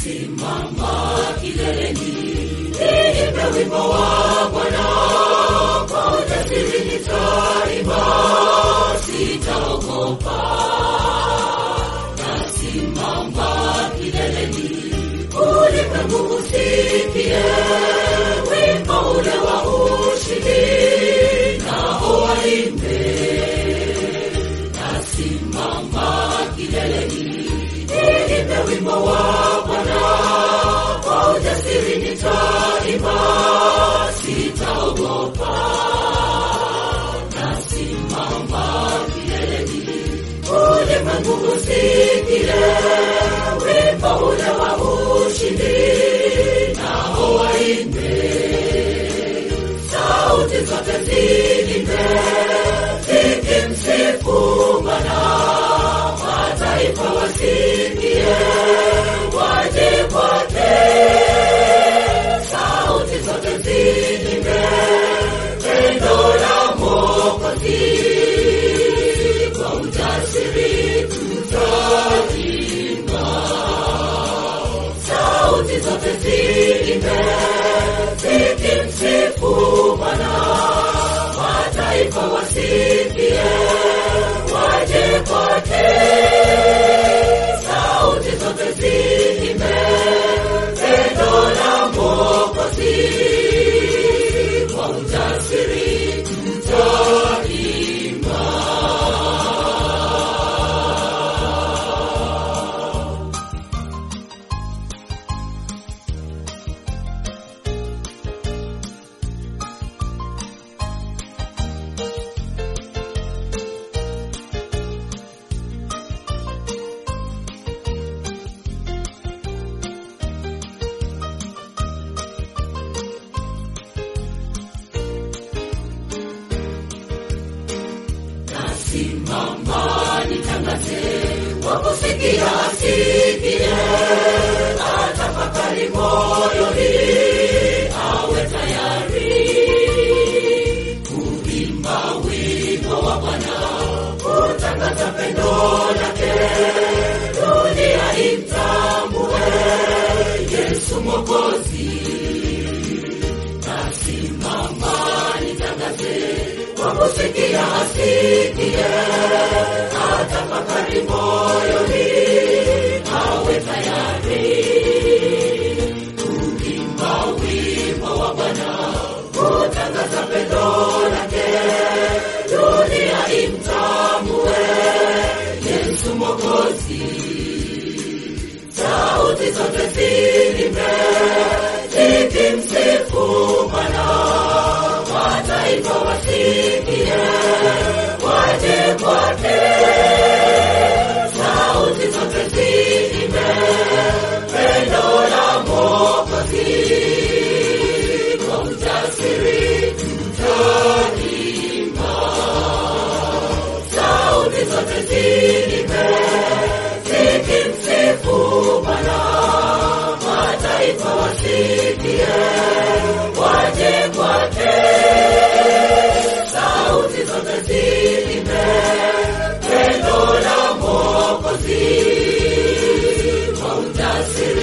Nasimama kileleni, niimbe wimbo wa Bwana, kwa ujasiri nitaimba, sitaogopa. Nasimama kileleni, ulimwengu usikie wimbo ule wa ushindi, nao waimbe. Nasimama kileleni, niimbe wimbo wa Bwana, kwa ujasiri nitaimba, sitaogopa. Nasimama kileleni, ulimwengu usikie wimbo ule wa ushindi, nao waimbe. Sauti zote ziimbe, zikimsifu Bwana, mataifa wasikie, waje kwake. Sauti zote ziimbe, pendo la Mwokozi, kwa ujasiri tutaimba. Sauti zote ziimbe, zikimsifu Bwana, mataifa wasikie, waje kwake. Sauti zote ziimbe, pendo la Mwokozi, kwa ujasiri tutaimba. Nasimama nitangaze, wakusikia asikie, atafakari moyoni, awe tayari kuimba wimbo wa Bwana, kutangaza pendo lake, dunia imtambue Yesu Mwokozi. Nasimama nitangaze, wakusikia asikie, atafakari moyoni, awe tayari kuimba wimbo wa Bwana, kutangaza pendo lake, dunia imtambue Yesu Mwokozi. Sauti zote ziimbe, zikimsifu Bwana, mataifa wasikie, waje kwake. Sauti zote ziimbe, pendo la Mwokozi, kwa ujasiri tutaimba. Sauti zote ziimbe, zikimsifu Bwana, mataifa wasikie, waje kwake. Sauti zote ziimbe, pendo la Mwokozi, kwa ujasiri